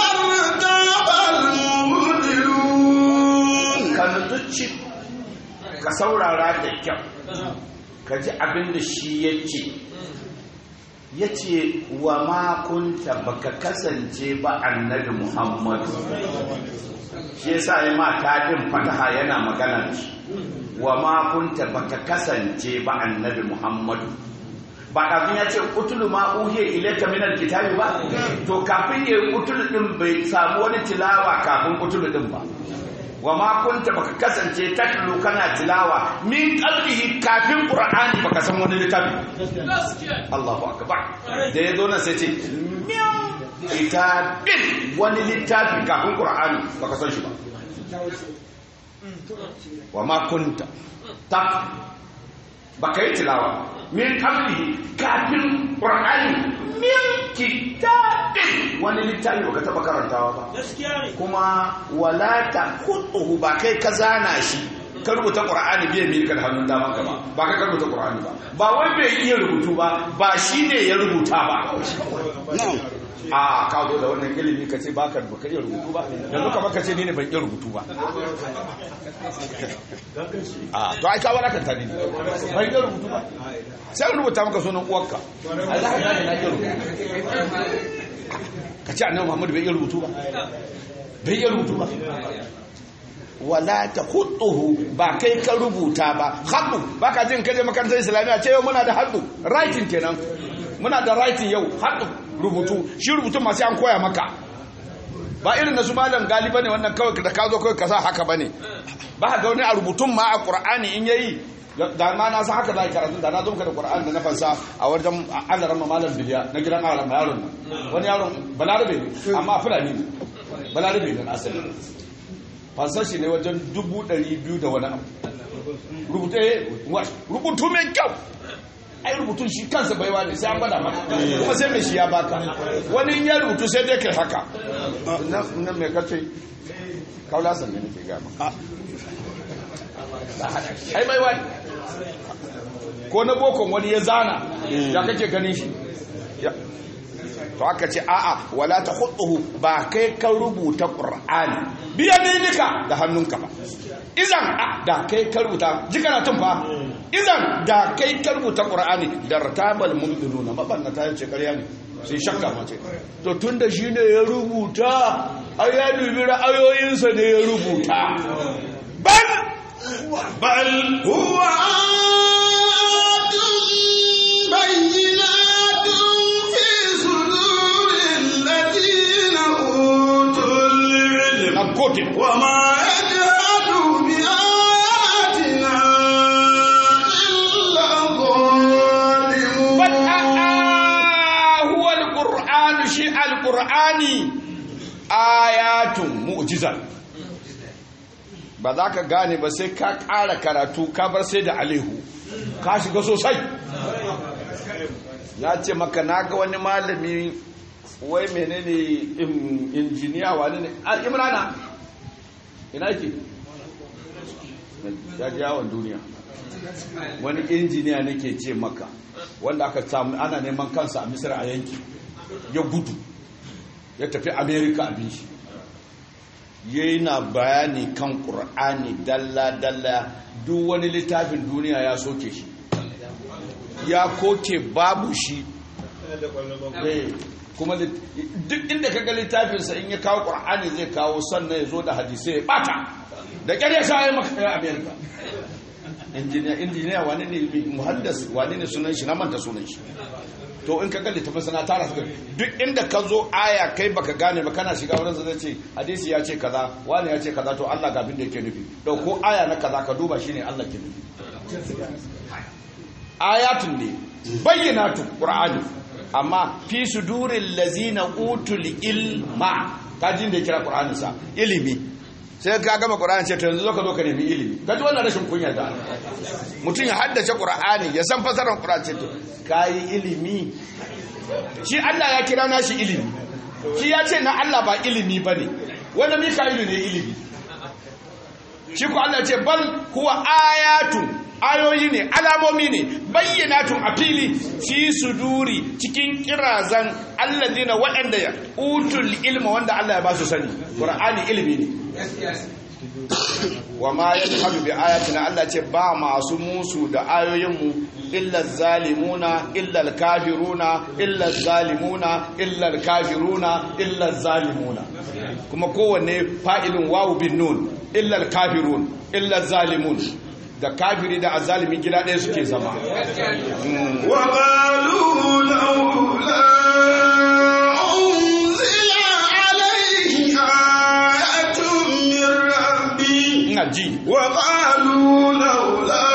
لارتاب المبطلون ka nutsuci ka saurara da kyau ka ji abin da shi ya ce ya ce wa makunta baka kasance ba annabi muhammadu shi ya sa ya mata ɗin fataha yana magana da shi wa makunta baka kasance ba annabi muhammadu ba kafin ya ce kutulu ma uhiya ilaika minal kitabi ba to kafin ya kutulu din bai samu wani tilawa kafin kutulu din ba wa ma kunta baka kasance tatlu kana tilawa min qalbihi kafin qur'ani baka san wani littafi Allahu akbar da ya zo nan sai ce min kitabin wani littafi kafin qur'ani baka san shi ba wa ma kunta tak baka yi tilawa min qablihi kafin qur'ani min kitabin wani littafi baka taba karantawa ba kuma wala ta khutuhu ba kai ka zana shi ka rubuta qur'ani biye milka da hannun daman ka ba ba kai ka rubuta qur'ani ba ba wai bai iya rubutu ba ba shine ya rubuta ba a ka zo da wannan ilimi ka ce baka baka iya rubutu ba yanzu kamar ka ce ni ne ban iya rubutu ba a to ai ka wara kan tani ban iya rubutu ba sai an rubuta maka sunan uwarka ai za ka gane na iya rubutu ka ce annabi Muhammad bai iya rubutu ba bai iya rubutu ba wala ta hutuhu ba kai ka rubuta ba haddu ba ka jin kaje makarantar islamiyya ce yau muna da haddu writing kenan muna da writing yau haddu rubutu shi rubutun masu an koya maka ba irin na su malam galiba ne wannan kawai da ka zo kawai ka sa haka ba ne ba ga wani a rubutun ma a qur'ani in yayi da ma na san haka za a karatu da na zo maka da qur'ani da na fansa a wajen Allah ramma malam biliya na gidan Allah yaron nan wani yaron balarabe ne amma fulani ne balarabe ne asali fansar shi ne wajen dubu ɗari biyu da wani abu rubutu rubutu mai kyau ai rubutun shi kansa baiwa ne sai an gwada maka kuma sai mai shi ya baka wani in ya rubutu sai dai kai haka na mai kace kaula san ne nake gama ai baiwa ne ko na bokon wani ya zana ya kake ganin shi to aka ce a'a wala ta hudu ba kai ka rubuta qur'ani biya ne nika da hannunka ba izan da kai ka rubuta ji kana tun fa izan da kai ka rubuta qur'ani da ratabal mumdununa mabanna ta yace ƙarya ne sai shakka ma ce to tunda shine ya rubuta ai ya dubi ra'ayoyinsa ne ya rubuta bal بل هو آيات بينات في صدور الذين أوتوا العلم na kote وما يجهد بآياتنا إلا bal الظالمون a'a huwa alqur'anu shi alqur'ani ayatun mu'jizat ba za ka gane ba sai ka ƙara karatu ka bar sai da alihu ka shiga sosai na ce maka na ga wani malami wai menene in- injiniya wani ne a imrana ina ke ya ji yawon duniya wani injiniya nake ce maka wanda aka samu ana neman kansa a misir a yanki ya gudu ya tafi amerika abin shi yana bayani kan ƙur'ani dalla-dalla duk wani littafin duniya ya soke shi ya koke babu shi Eh, kuma lit- duk inda kaga littafinsa in ya kawo ƙur'ani zai kawo sannan ya zo da hadisai ya bata da ƙyar ya sha ya maka ya amerika injiniya injiniya wani ne muhaddas wani ne sunan shi na manta sunan shi to in ka ga littafin sana tara suka duk inda ka zo aya kai baka gane ba kana shiga wurin zai ce hadisi ya ce kaza wani ya ce kaza to Allah ga abin da yake nufi dauko aya na kaza ka duba shine Allah ke nufi ayatun ne bayyinatun qur'ani amma fi suduril lazina utul ilma kajin da ya kira qur'ani sa ilimi sai ka gama qur'ani ce to yanzu zo ka zo ka nemi ilimi kaji wannan rashin kunya da mutum ya haddace qur'ani ya san fasarar qur'ani ce to kai ilimi shi Allah ya kira nashi ilimi shi ya ce na Allah ba ilimi bane wanda mika'ilu ne ilimi shi ko Allah ce bal huwa ayatun ayoyi ne alamomi ne bayyanatun a fili fi suduri cikin kirazan allazina waɗanda ya utul ilma wanda Allah ya ba su sani qur'ani ilimi ne wa ma yadhhabu bi ayatina Allah ce ba masu musu da ayoyinmu illa zalimuna illa kafiruna illa zalimuna illa kafiruna illa zalimuna kuma kowanne fa'ilin wawu bin nun illa kafirun illa zalimun da kafiri da azalimin gida ɗaya suke zama وقالوا لولا أنزل عليه آية من ربي ina ji وقالوا لولا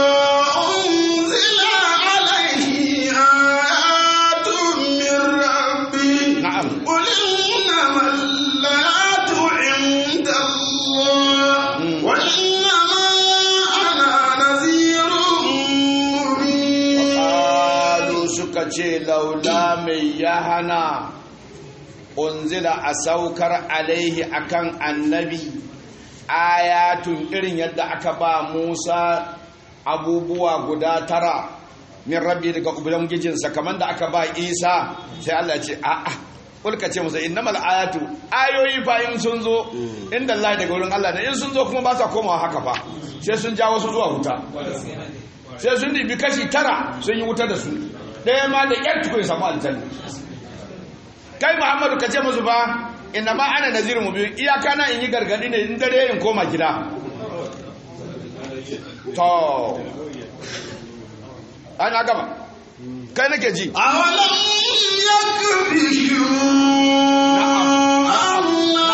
أنزل عليه آيات من ربي na'am قل إنما الآيات عند الله وإنما أنا نذير مبين qalu suka ce laula mai ya hana unzila a saukar alaihi akan annabi ayatun irin yadda aka ba Musa abubuwa guda tara min rabbi daga ubangijinsa kamar da aka ba Isa sai Allah ya ce a'a kulka ce musa innamal ayatu ayoyi fa in sun zo inda Allah daga wurin Allah ne in sun zo kuma ba sa komawa haka fa sai sun ja wasu zuwa wuta sai sun dibi kashi tara sun yi wuta da su ɗaya ma da ƴar tukun samu aljanna kai muhammadu ka ce musu ba inna ma ana nazirin mu biyu iyaka na in yi gargadi ne in dare in koma gida to ana gama kai nake ji أولم يكفهم أنا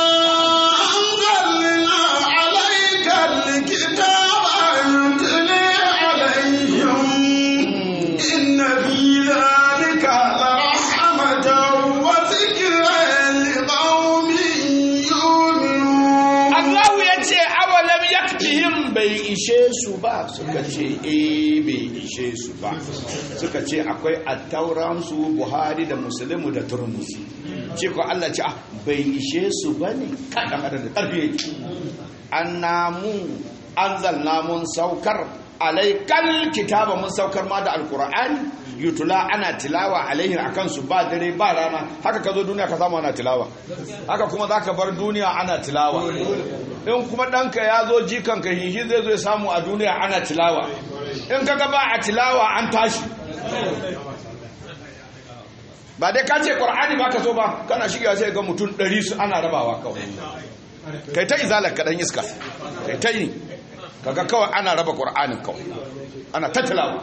أنزلنا عليك الكتاب يتلي عليهم إن في ذلك لرحمة وذكرى لقوم يؤمنون Allahu ya ce awalam yakfihim bai ishe su ba suka ce eh bai ishe su ba suka ce akwai attauransu buhari da musulmi da turmusi ce ko Allah ce ah bai ishe su ba ne kaɗan adam da ƙarfi yake an namu an zalna mun saukar alaikal kitaba mun saukar ma da alkur'ani yutula ana tilawa alaihin akan su ba dare ba rana haka ka zo duniya ka samu ana tilawa haka kuma za ka bar duniya ana tilawa in kuma ɗanka ya zo jikanka hihi zai zo ya samu a duniya ana tilawa in ka ba a tilawa an tashi ba dai ka ce ƙwar'ani ba ka so ba kana shiga sai ga mutum ɗari su ana rabawa kawai kai ta izalar kaɗan iska kai ta yi kaga kawai ana raba ƙwar'anin kawai ana ta tilawa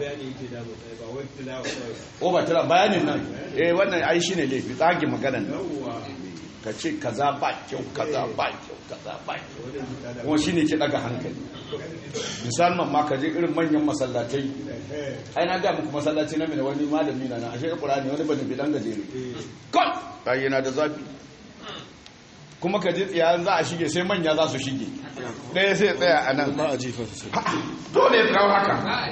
o ba tilawa bayanin nan eh wannan ai shi ne laifi tsagin maganan nan ka ce kaza ba kyau kaza ba kyau kaza ba kyau kuma shi ne ke daga hankali musamman ma ka je irin manyan masallatai ai na ga muku masallaci na mai wani malami na na ashe qur'ani wani bane bidan gajere kon ai yana da zafi kuma ka je tsiya za a shige sai manya za su shige ɗaya sai tsaya a nan ba a jifa su dole ya kawo haka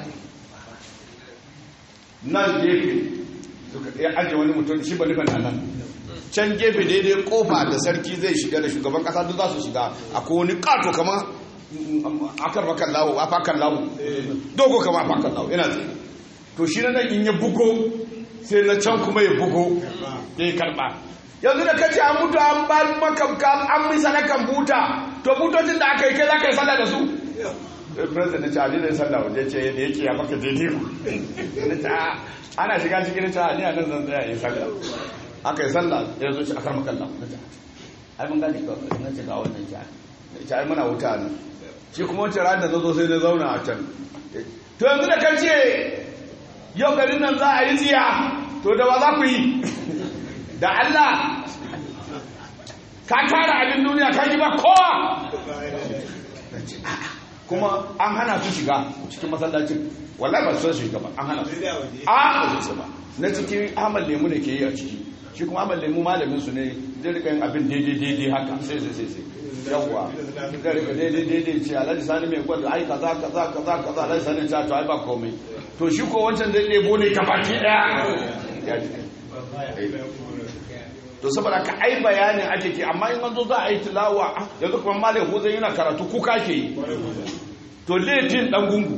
nan gefe suka ya ajiye wani mutum shi ba nufin a nan can gefe daidai kofa da sarki zai shiga da shugaban kasa duk za su shiga akwai wani kato kama akar bakan lawo a fakan lawo dogo kama a fakan lawo yana tsaye to shi na nan in ya bugo sai na can kuma ya bugo ya yi karba yanzu da kace an mutu an ba maka an misa na kan buta to butocin da aka yi kai za ka yi sallah da su president ce ali zai sallah waje ce da yake ya maka daidai ku na ce "Ah, ana shiga cikin ta ni a nan zan tsaya yi sallah aka yi sallah ya zo shi akar makalla na ce ai mun gane ka na ce ga wannan ja na ce ai muna wuta nan shi kuma wancan ran da zo sai na zauna a can to yanzu da kan ce yau garin nan za a yi tsiya to da ba za ku yi da Allah ka tara abin duniya ka ji ba kowa kuma an hana su shiga cikin masallacin wallahi ba su shiga ba an hana su a ba su ba na cikin Ahmad Lemu ne ke yi a ciki shi kuma Ahmad Lemu malamin su ne zai rika yin abin daidai daidai haka sai sai sai sai yawwa zai rika daidai daidai ce alhaji sani mai gwada ai kaza kaza kaza kaza alhaji sani ta to ai ba komai to shi ko wancan zai ɗebo ne ka baki ɗaya to saboda ka ai bayanin ake ke amma in an zo za a yi tilawa yanzu kuma malam huzai yana karatu kuka ke yi to laifin dan gungu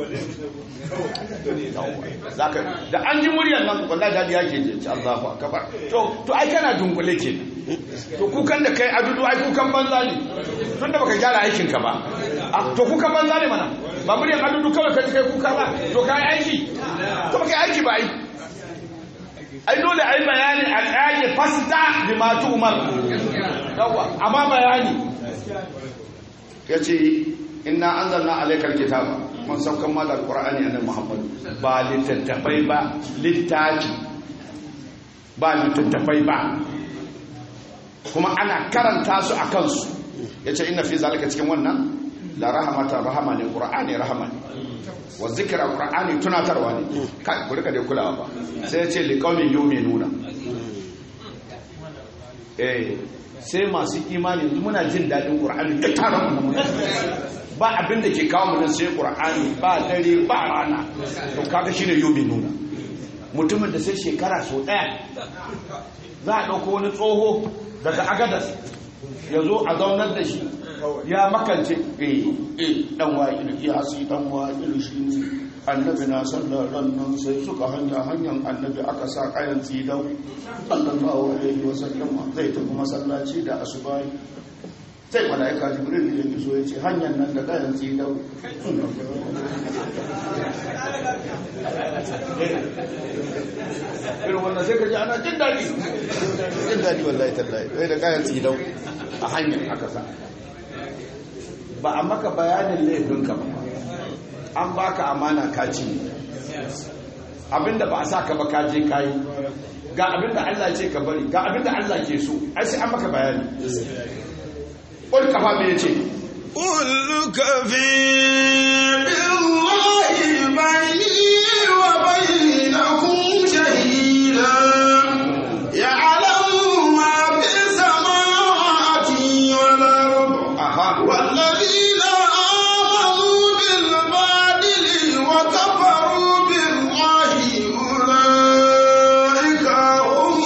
da an ji muryar nan wallahi dadi yake je ci Allahu akbar to to ai kana dungule ke to kukan da kai adudu ai kukan banza ne tun da baka gyara aikin ka ba to kukan banza ne mana ba muryar adudu kawai kai kai kuka ba to kai aiki to baka aiki ba ai ai dole ai bayani a tsage fasta bi ma umar yawa amma bayani yace inna anzalna alaykal kitaba mun saukan ma da alqur'ani annabi muhammad ba littattafai ba littafi ba littattafai ba kuma ana karanta su a kansu yace inna fi zalika cikin wannan la rahmatan rahama ne qur'ani rahama ne wa zikra qur'ani tunatarwa ne kai ku rika da kulawa ba sai ya ce liqaumin yu'minuna eh sai masu imani yanzu muna jin dadin qur'ani da taron mu ba abin da ke kawo mu nan sai qur'ani ba dare ba rana to kaga shine yu'minuna mutumin da sai shekara so daya za a dauko wani tsoho daga agadas ya zo a zaunar da shi ya makance eh eh dan wa'ilu ya si dan wa'ilu shi ne annabi na sallar nan sai suka hanya hanyar annabi aka sa kayan tsidau sallallahu alaihi wa sallam zai tafi masallaci da asubai sai malaika jibril ya iso ya ce hanyar nan da kayan tsidau irin wannan sai ka ji ana jin daɗi jin daɗi wallahi tallahi wai da kayan tsidau a hanyar aka sa ba a maka bayanin laifinka ba an baka amana kaci abinda ba a sa ka ba kaje kayi ga abinda Allah ce ka bari ga abinda Allah ke so ai sai an maka bayani ƙul kafa me yace قل كفي بالله بيني وبينكم شهيدا يعلم ما في السماوات والأرض aha والذين آمنوا بالباطل وكفروا بالله أولئك هم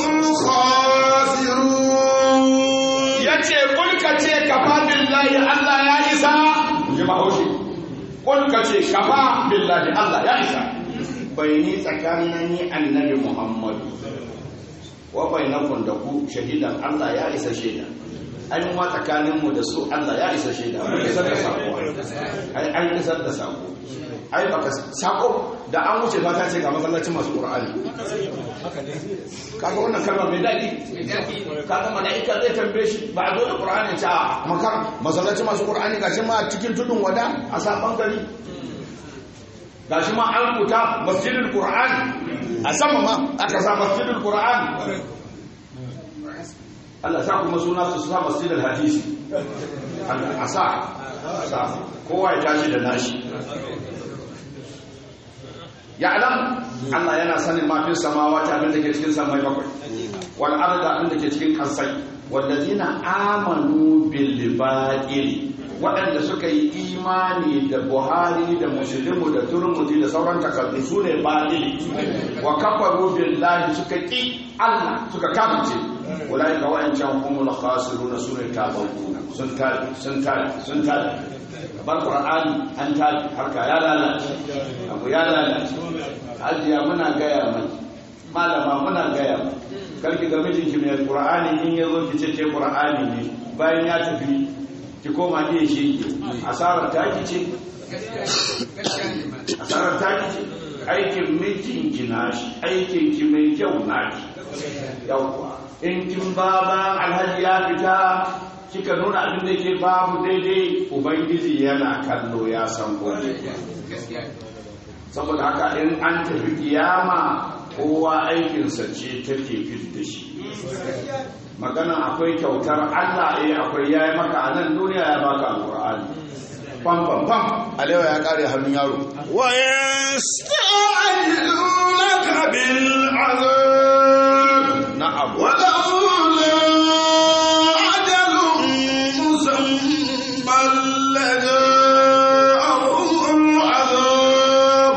الخاسرون yace ƙul ka ce kafa billahi Allah ya isa ji bahaushe ƙul ka ce kafa billahi Allah ya isa bai ni tsakanin ni annabi Muhammadu wa bainakum da ku shahidan Allah ya isa shaida ai mu ma tsakanin mu da su Allah ya isa shaida mun isar da sako ai an isar da sako ai baka sako da an wuce ba ta ce ga masallacin masu Qur'ani kaga wannan kalma mai daɗi kaga mala'ika zai tambaye shi ba a zo da Qur'ani ta makar masallacin masu Qur'ani gashi ma cikin tudun wada a saban gari gashi ma an rubuta masjidul Qur'an a sama ma aka sa masjidul Qur'an Allah sa kuma suna su sa masjidul hadisi Allah a sa sa kowa ya tashi da nashi ya'lam Allah yana sanin ma fi samawati abin da ke cikin samai bakwai wal arda abin da ke cikin kansai wallazina amanu bil batil waɗanda suka yi imani da buhari da muslimu da turmudi da sauran takardu su ne batil wa kafaru billahi suka ki Allah suka kafirce ulai ka wa'ancan humul khasiruna sune tabawuna sun tali sun tali sun tali bar qur'ani an tali harka ya lalace abu ya lalace hajiya muna gaya mai malama muna gaya mai karki ga mijinki mai qur'ani in yazo ki ce ke qur'ani ne bayan ya tafi ki koma ne shi asarar ta ki ce asarar ta ki ce aikin mijinki nashi aikin ki mai kyau naki yawwa in kin baba alhaji ya fita kika nuna abin da ke babu daidai ubangiji yana kallo ya san gobe saboda haka in an tafi kiyama kowa aikinsa ce take fit da shi magana akwai kyautar Allah eh akwai yayi maka a nan duniya ya baka alqur'ani pam pam pam alewa ya kare hannun yaro ويستعجلونك بالعذاب na'am ولولا أجل مسمى لجاءهم العذاب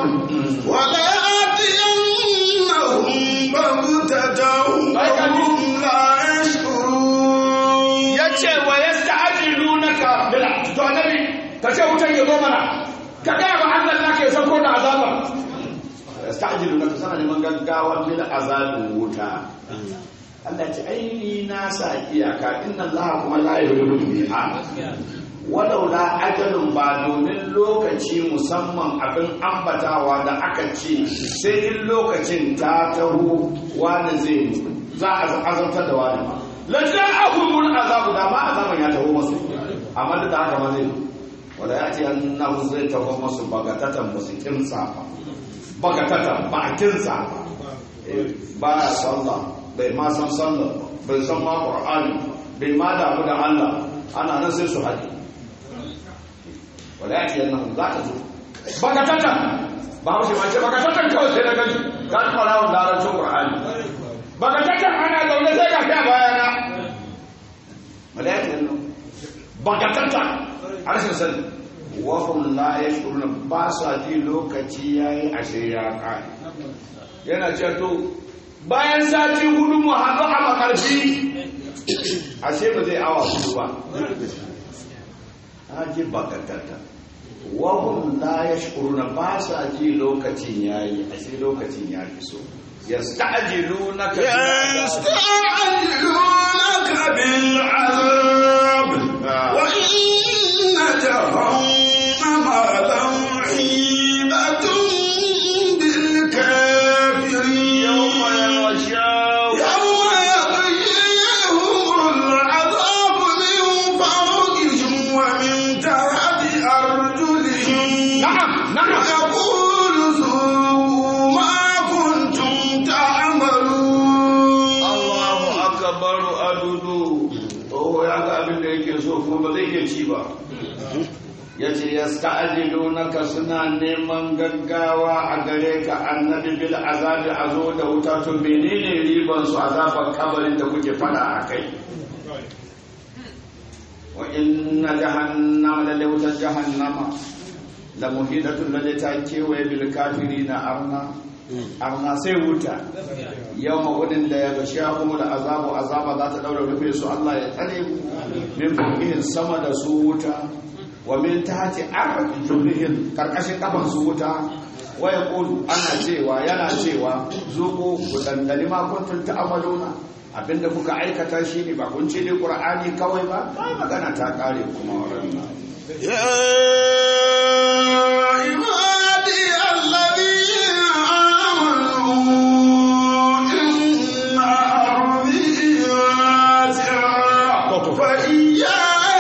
وليأتينهم بغتة وهم لا يشعرون yace wa yasta'jilunaka bil to annabi kace wutan ya zo mana ka ga ba Allah nake sako da azaba yasta'jilunaka sana neman gaggawa bil azabin wuta Allah ce ai ni na sa iyaka inna Allah kuma la yuhibbu biha walau la ajalun ba domin lokaci musamman abin ambatawa da aka ce sai in lokacin ta taho wani zai za a azabtar da wani ba lantar abubuwan azabu da ma azaban ya taho masu amma duk da haka ma zai wanda ya ce annahu zai taho masu bagatatan ba su kinsa ba bagatatan ba a kinsa ba Eh, ba ya sallah bai ma san sallah ba bai san ma qur'ani bai ma damu da Allah ana nan sai su haɗe wala ya ce annahu za ta zo bagatatan ba haushi ma ce bagatatan kawai sai na gani za ta fara wa larabcin qur'ani bagatatan ana zaune sai ga ta bayana wala ya ce annahu bagatatan harshen sani wahum la yashuruna ba sa ji lokaci yayi ashe ya kai yana ce to bayan sati hudu mu haɗu a makarfi ashe ba zai awa hudu ba haji bakatata wahum la yashuruna ba sa ji lokacin yayi ashe lokacin ya fi so yasta'jilunaka bil azab. يستعجلونك بالعذاب آه. وإن جهنم لمحيطة بالكافرين يوم يغشاهم يوم يغشيهم العذاب من فوقهم ومن تحت أرجلهم na'am na'am ويقول ذوقوا ما كنتم تعملون Allahu akbaru adudu oh ya ga abin da yake so kuma ba zai iya ci ba yace yasta'jilunaka suna neman gaggawa a gare ka annabi bil azabi azo da wuta to menene riban su azaban kabarin da kuke fada a kai wa inna jahannama la lawta jahannama la muhidatun la ta kewaye bil kafirina arna arna sai wuta yau ma'udin da ya gashi ya kuma da azabu azaba za ta daura rufe su Allah ya tsare mu min fawqihin sama da su wuta wa min tahti arjulihin karkashin kafan su wuta wa yaqulu ana cewa yana cewa zuku ku dandali ma kuntum ta'maluna abinda kuka aikata shi ne ba kun ce ne qur'ani kawai ba ai magana ta kare kuma wannan يا عبادي الذين آمنوا إن أرضي واسعة فإياي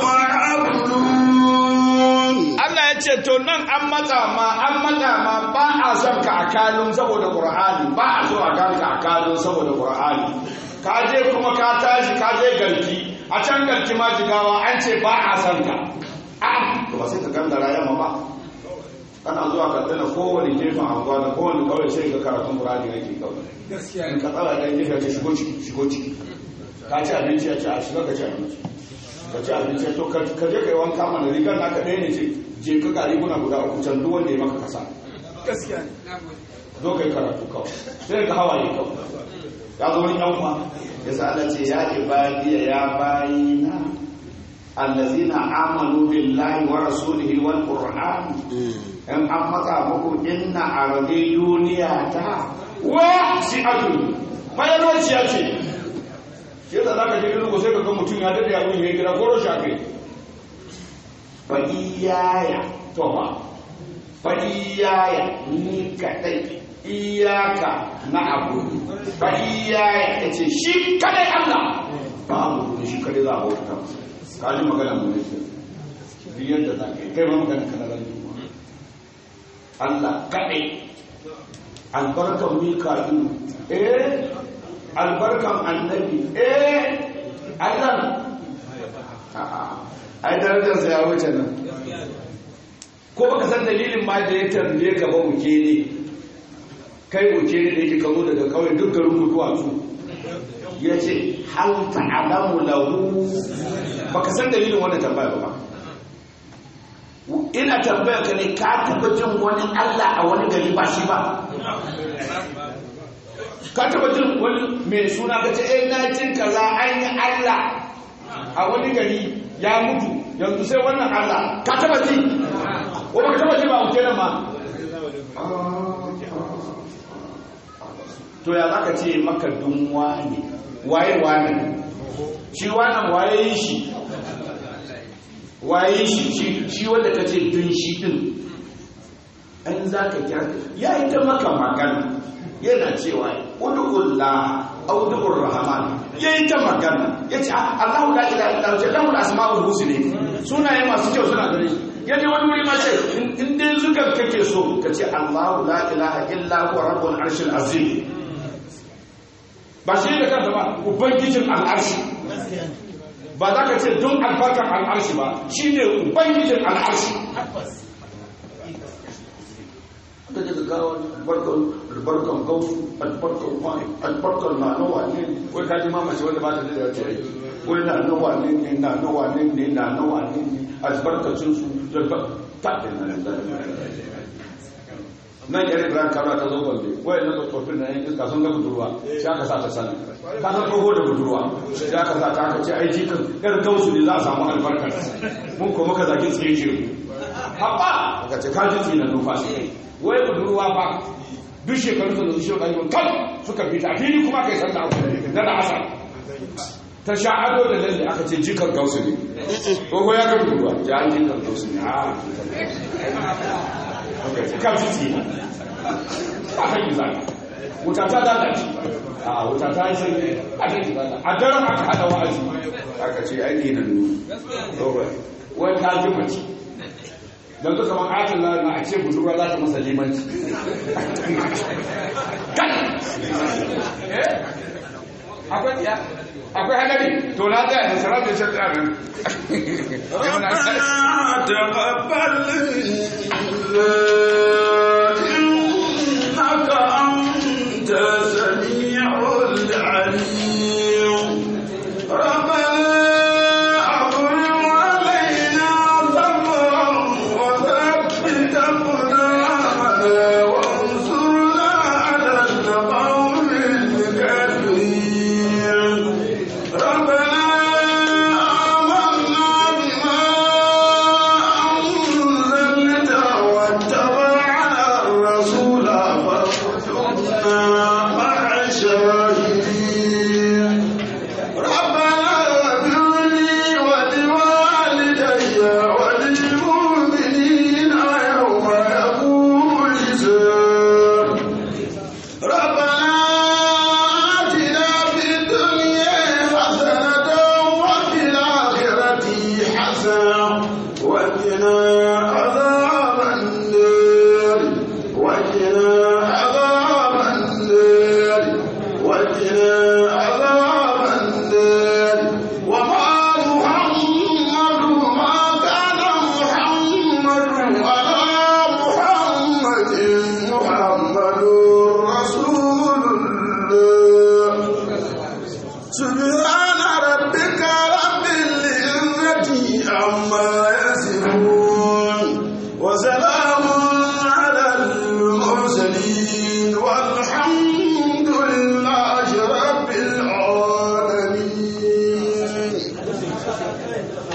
فاعبدون Allah ya ce to nan an matsa ma an matsa ma ba a son ka a kalun saboda Qur'ani ba a so a ganka a kalun saboda Qur'ani ka je kuma ka tashi ka je garki a can garki ma jigawa an ce ba a son ka a to ba sai ka gangara yamma ba kana zuwa ka tana kowane gefen anguwa da kowane kawai sai ka karatun Qur'ani yake kawai gaskiya in ka tsara dan gefe ka shigo ciki shigo ciki ka ci abinci ya ci a shiga ka ci abinci ka ci abinci to ka ka je ka yi wanka mana rigar naka ɗaya ne ce je ka ga riguna guda uku can duk wanda ya maka kasa gaskiya ne zo ka yi karatu kawai sai ka hawaye kawai ya zo wani yan uwa ya sa Allah ce ya ibadiya ya bayina allazina amanu billahi wa rasulihi wal qur'an in an maka muku inna ardi duniya ta wa si'atu mayalwaciya ce shi da zaka je irin sai ka ga mutum ya dade abun ya gida goro shafe fa iyaya to ba fa iyaya ni kadai iyaka na abu fa iyaya yace shi kadai Allah ba abu ne shi kadai za a bauta masa ka ji magana mu ne duk yadda za ka yi kai ma magana kana ran Allah kaɗai albarkan mika'ilu eh albarkan annabi eh Allah a'a ai darajarsa ya wuce nan ko baka san dalilin ma da ya tambaye ka ba wuke ne kai wuke ne da yake kazo daga kawai duk garin mutuwa su ya ce hal ta'alamu lahu baka san dalilin wannan tambaya ba ina tambaya ka ne ka taba jin wani Allah a wani gari ba shi ba ka taba jin wani mai suna ka ce eh na jin kaza an yi Allah a wani gari ya mutu yanzu sai wannan Allah ka taba ji ko baka taba ji ba wuce nan ma to ya zaka ce maka dun wani waye wani shi wannan waye yi shi waye shi shi shi wanda ka ce dun shi din an za ka kira ya yi ta maka magana yana cewa ud'ullah aw ud'ur rahman ya yi ta magana ya ce Allahu la ilaha illa huwa lahu al-asma'ul husna sunaye masu kyau suna gare shi ya je wani wuri ma ce in dai zukan kake so ka ce Allahu la ilaha illa huwa rabbul arshil azim ba shi da kansa ba ubangijin al'arshi ba za ka ce don albarkar al'arshi ba shi ne ubangijin al'arshi ka ji gawa albarkar gausu albarkar wani albarkar na nawa ne wai ka ji mamaci wanda ba ta da yawa ce wai na nawa ne ne na nawa ne ne na nawa ne ne albarkacin su da ba ta da na nan yar ibrahim kano ta zo gombe wai na tsofaffin na yan iska sun ga budurwa shi aka sa ta sani ka san tsoho da budurwa shi aka sa ta aka ce ai jikin yar gausu ne za a samu albarkar mun ko muka zaki tsaye ce haɓa aka ce ka ji tsinan numfashi wai budurwa ba duk shekaru sun zuci shekaru kan kan suka fita fili kuma kai san da abu na da asar ta sha ado da lalle aka ce jikan gausu ne tsoho ya ga budurwa ja jikan gausu ne a kan titi a kan yi zaka wuta ta lalace a wuta ta yi sai a kan yi zaka a daren aka hada wa'azi aka ce aiki na nuna wai ta ji mace don duka man ayatul lahi na a ce budurwa za ta masa limanci kan akwai ya akwai hadari to na tsaya da sarar da shan tsarin ربنا تقبل إنك أنت السميع العليم ربنا أفرغ علينا صبرا وثبت أقدامنا وانصرنا على القوم الكافرين ربنا آمنا بما أنزلت واتبعنا الرسول فاكتبنا مع الشاهدين ربنا اغفر لي ولوالدي وللمؤمنين يوم يقوم الحساب ربنا آتنا في الدنيا حسنة وفي الآخرة حسنة وقنا عذاب النار وقنا عذاب النار وقنا عذاب النار وما محمد ما كان محمد على محمد